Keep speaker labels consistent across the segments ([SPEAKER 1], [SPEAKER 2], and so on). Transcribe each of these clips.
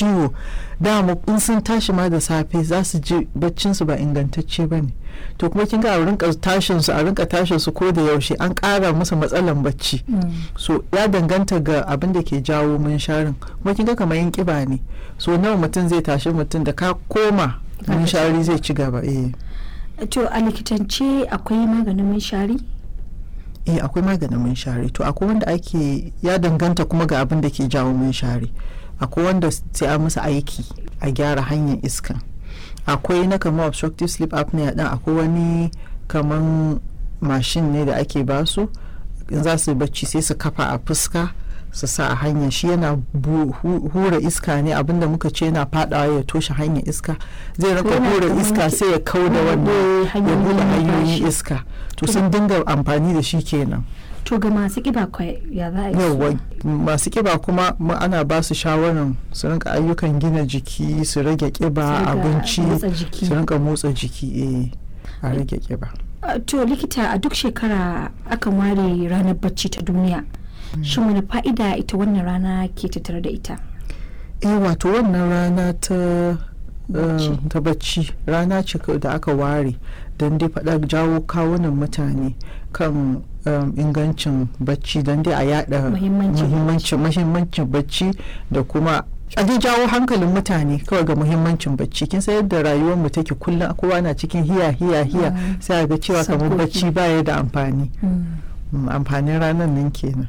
[SPEAKER 1] ciwo dama in sun tashi ma da safe za su ji baccin su ba ingantacce ba ne to kuma kin ga a rinka tashin su a rinka tashin su ko da yaushe an ƙara musu matsalan bacci so ya danganta ga abin da ke jawo munsharin kuma kin ga kamar yin kiba ne so nawa mutum zai tashi mutum da ka koma munshari zai ci gaba eh
[SPEAKER 2] to a likitance akwai maganin munshari
[SPEAKER 1] eh akwai maganin munshari to akwai wanda ake ya danganta kuma ga abin da ke jawo munshari akwai wanda sai a masa aiki a gyara hanyar iska akwai na kamar obstructive sleep apnea din akwai wani kaman mashin ne da ake basu in za su bacci sai su kafa a fuska su sa a hanya shi yana hura iska ne abinda muka ce yana fadawa ya toshe hanyar iska zai raka hura iska sai ya kau da wannan ya bude hanyoyin iska to sun dinga amfani da shi kenan
[SPEAKER 2] to ga masu kiba ya za a
[SPEAKER 1] yawa masu kiba kuma ana ba su shawarar su rinka ayyukan gina jiki su rage kiba abinci su rinka motsa jiki eh a rage kiba
[SPEAKER 2] to likita a duk shekara akan ware ranar bacci ta duniya shin wani fa'ida ita wannan rana ke tattare da ita
[SPEAKER 1] eh wato wannan rana ta ta bacci rana ce da aka ware don dai faɗa jawo kawunan mutane kan ingancin bacci don dai a yada muhimmancin bacci da kuma a dai jawo hankalin mutane kawai ga muhimmancin bacci kin san yadda rayuwar mu take kullum kowa na cikin hiya hiya hiya sai ga cewa kamar bacci baya da amfani amfanin ranar nan kenan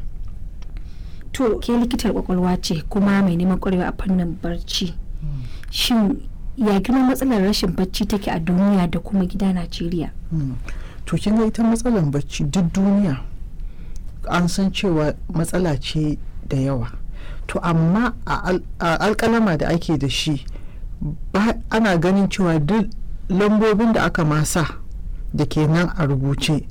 [SPEAKER 2] to ke likitar kwakwalwa ce kuma mai neman kwarewa a fannin barci shin ya girma matsalar rashin bacci take a duniya da kuma gida najeriya
[SPEAKER 1] to kin ga ita matsalar bacci duk duniya an san cewa matsala ce da yawa to amma a alkalama da ake da shi ana ganin cewa duk lambobin da aka masa da ke nan a rubuce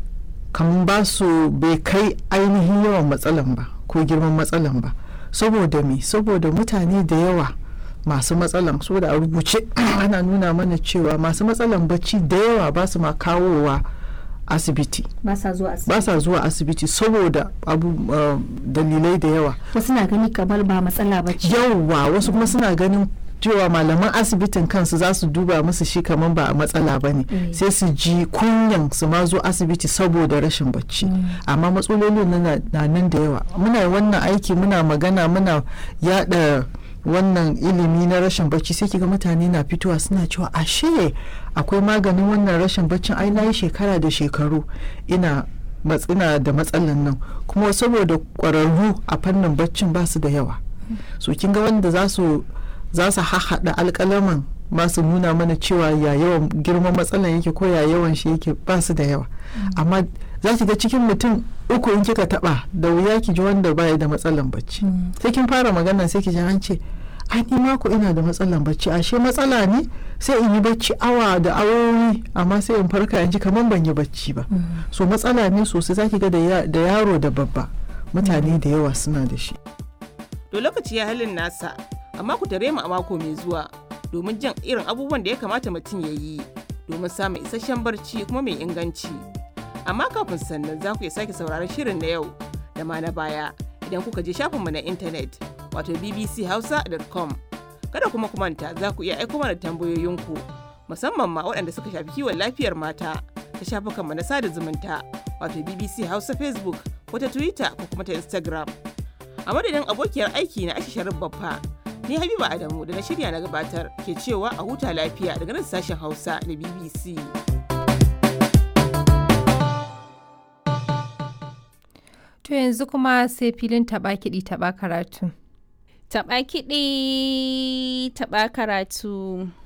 [SPEAKER 1] kamar ba su bai kai ainihin yawan matsalan ba ko girman matsalan ba saboda me saboda mutane da yawa masu matsalan so da a rubuce ana nuna mana cewa masu matsalan bacci da yawa ba su ma kawowa asibiti
[SPEAKER 2] ba sa zuwa asibiti
[SPEAKER 1] ba sa zuwa asibiti saboda abu uh, dalilai da yawa
[SPEAKER 2] wasu na gani kamar ba matsala ba ce
[SPEAKER 1] yawa wasu kuma suna ganin cewa malaman asibitin kansu za su duba musu shi kamar ba a matsala ba ne sai su ji kunyan su ma zo asibiti saboda rashin bacci amma matsalolin na nan da yawa muna wannan aiki muna magana muna yada wannan ilimi na rashin bacci sai kiga mutane na fitowa suna cewa ashe akwai maganin wannan rashin baccin ai nayi shekara da shekaru ina matsina da matsalan nan kuma saboda kwararru a fannin baccin ba su da yawa so kin ga wanda za su za su hahaɗa alƙalaman ba su nuna mana cewa ya yawan girman matsalan yake ko ya yawan shi yake ba su da yawa amma za ki ga cikin mutum uku in kika taba da wuya ki ji wanda baya da matsalan bacci sai kin fara magana sai ki ji an ce ai ni mako ina da matsalan bacci ashe matsala ne sai in yi bacci awa da awowi amma sai in farka in ji kamar ban yi bacci ba so matsala ne sosai za ki ga da yaro da babba mutane da yawa suna da shi
[SPEAKER 3] to lokaci ya halin nasa amma ku tare mu a mako mai zuwa domin jin irin abubuwan da ya kamata mutum ya yi domin samun isasshen barci kuma mai inganci. Amma kafin sannan za ku iya sake sauraron shirin na yau da ma na baya idan kuka je shafinmu na intanet wato bbchausa.com. Kada kuma ku manta za ku iya aiko mana tambayoyinku musamman ma waɗanda suka shafi kiwon lafiyar mata ta shafukanmu na sada zumunta wato BBC Hausa Facebook ko ta Twitter ko kuma ta Instagram. A madadin abokiyar aiki na Aisha Sharif Baffa ni habiba adamu da na shirya na gabatar ke cewa a huta lafiya daga nan sashen hausa na bbc
[SPEAKER 4] to yanzu kuma sai filin taba kiɗi taba karatu
[SPEAKER 5] taba kiɗi taba karatu